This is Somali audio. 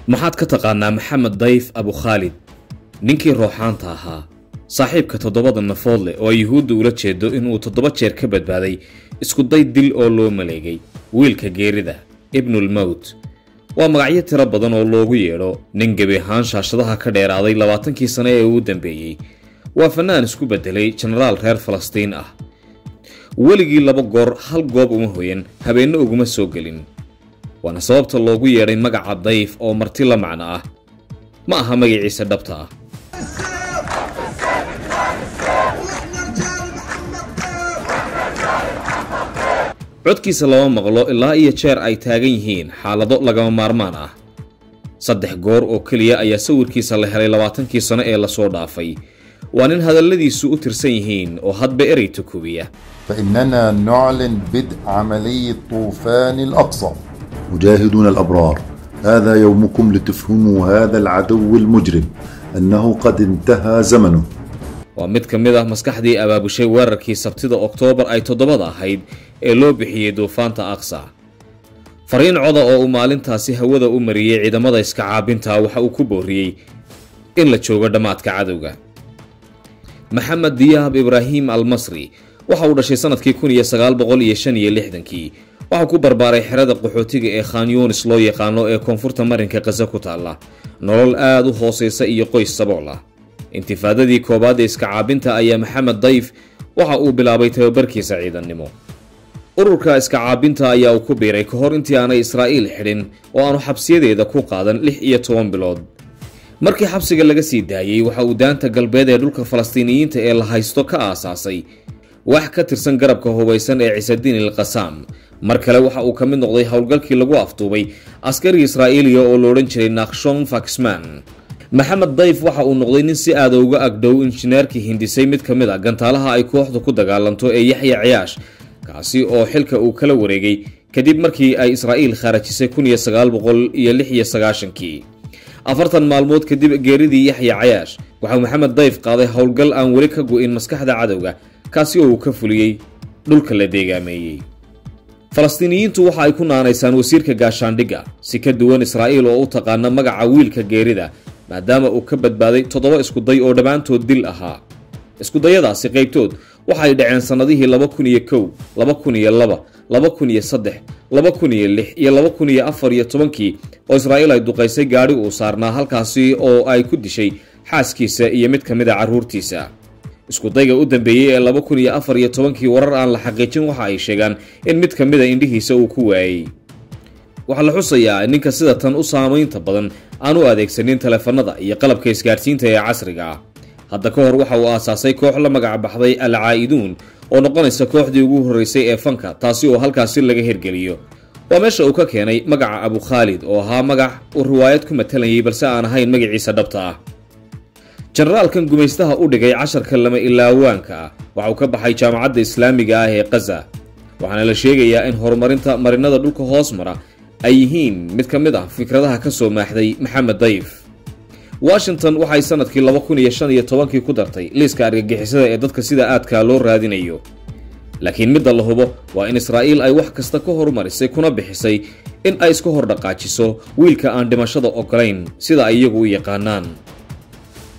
maxaad ka taqaanaa maxamed dayf abu khaalid ninkii rooxaanta ahaa saaxiibka toddobada nafood leh oo ay yuhuudda ula jeedo inuu toddoba jeer ka badbaaday iskuday dil oo loo maleegay wiilka geerida ibnulmowt waa magacyo tiro badan oo loogu yeedho nin gebi ahaan shaashadaha ka dheeraaday labaatankii sane ee uu dambeeyey waa fannaan isku beddelay jenaraal reer falastiin ah weligii laba goor hal goob uma hoyan habeenno uguma soo gelin waana sababta loogu yeedhay magaca dayf oo marti la macno ah ma aha magaciisa dhabta ah codkiisa lama maqlo ilaa iyo jeer ay taagan yihiin xaalado lagama maarmaan ah saddex goor oo keliya ayaa sawirkiisa la helay labaatankii sano ee lasoo dhaafay waa nin hadalladiisu u tirsan yihiin oo hadba erey tukubiya فإننا نعلن بدء عملية طوفان الأقصى مجاهدون الأبرار هذا يومكم لتفهموا هذا العدو المجرم أنه قد انتهى زمنه waa mid ka mid ah maskaxdii abaabushay weerarkii sabtida oktoobar ay toddobada ahayd ee loo bixiyey duufaanta aqsa fariin coda oo uu maalintaasi hawada u mariyey ciidamada iska caabinta waxa uu ku booriyey in la joogo dhammaadka cadowga maxamed diyaab ibraahim almasri waxa uu dhashay sanadkii kun iyo sagaal boqol iyo shan iyo lixdankii waxaa ku barbaaray xerada qaxootiga ee khan yunis loo yaqaano ee koonfurta marinka khaza ku taalla nolol aada u hoosaysa iyo qoys sabool ah intifaadadii koowaad ee iska caabinta ayaa maxamed dayf waxa uu bilaabay tababarkiisa ciidannimo ururka iska caabinta ayaa uu ku biiray ka hor intii aanay israa'iil xidhin oo aanu xabsiyadeeda ku qaadan lix iyo toban bilood markii xabsiga laga sii daayey waxa uu daanta galbeed ee dhulka falastiiniyiinta ee la haysto ka aasaasay wax ka tirsan garabka hubaysan ee ciisadiin il qasaam mar kale waxa uu ka mid noqday howlgalkii lagu afduubay askari israa'iiliya oo la odhan jiray nakshon faxman maxamed dayf waxa uu noqday nin si aada uga agdhow injineerkii hindisay mid ka mid a gantaalaha ay kooxdu ku dagaalanto ee yaxya ciyaash kaasi oo xilka uu kala wareegay kadib markii ay israa'iil khaarajisay kun iyo sagaal boqol iyo lix iyo sagaashankii afartan maalmood kadib geeridii yaxya cayaash waxauu maxamed dayf qaaday howlgal aan weli ka go-in maskaxda cadowga kaasi oo uu ka fuliyey dhulka la deegaameeyey falastiiniyiintu waxa ay ku naanaysaan wasiirka gaashaandhigga si ka duwan israa'iil oo u taqaana magaca wiilka geerida maadaama uu ka badbaaday toddoba iskuday oo dhammaantood dil ahaa iskudayadaasi qaybtood waxay dhaceen sannadihii laba kun iyo kow laba kun iyo laba laba kun iyo saddex laba kun iyo lix iyo laba kun iyo afar iyo tobankii oo israa'iil ay duqaysay gaadhi uu saarnaa halkaasi oo ay ku dishay xaaskiisa iyo mid ka mid a carruurtiisa iskudayga u dambeeyey ee laba kun iyo afar iyo tobankii warar aan la xaqiijin waxa ay sheegaan in mid ka mid a indhihiisa uu ku waayey waxaa la xusayaa ninka sida tan u saamaynta badan aan u adeegsanin taleefanada iyo qalabka isgaadhsiinta ee casriga ah hadda ka hor waxa uu aasaasay koox la magac baxday al caa'iduun oo noqonaysa kooxdii ugu horreysay ee fanka taasi oo halkaasi laga hirgeliyo waa meesha uu ka keenay magaca abu khaalid oo ahaa magac uu riwaayad ku matalayay balse aan ahayn magaciisa dhabta ah jenaraalkan gumaystaha u dhigay casharka lama ilaawaanka ah waxa uu ka baxay jaamacadda islaamiga ah ee kaza waxaana la sheegayaa in horumarinta marinada dhulka hoos mara ay yihiin mid ka mid ah fikradaha ka soo maaxday maxamed dayf washington waxay sanadkii laba kun iyo shan iyo tobankii ku dartay liiska argagixisada ee dadka sida aadkaa loo raadinayo laakiin midda la hubo waa in israa'iil ay wax kasta ka horumarisay kuna bixisay in ay iska hor dhaqaajiso wiilka aan dhimashada ogolayn sida ay iyagu u yaqaanaan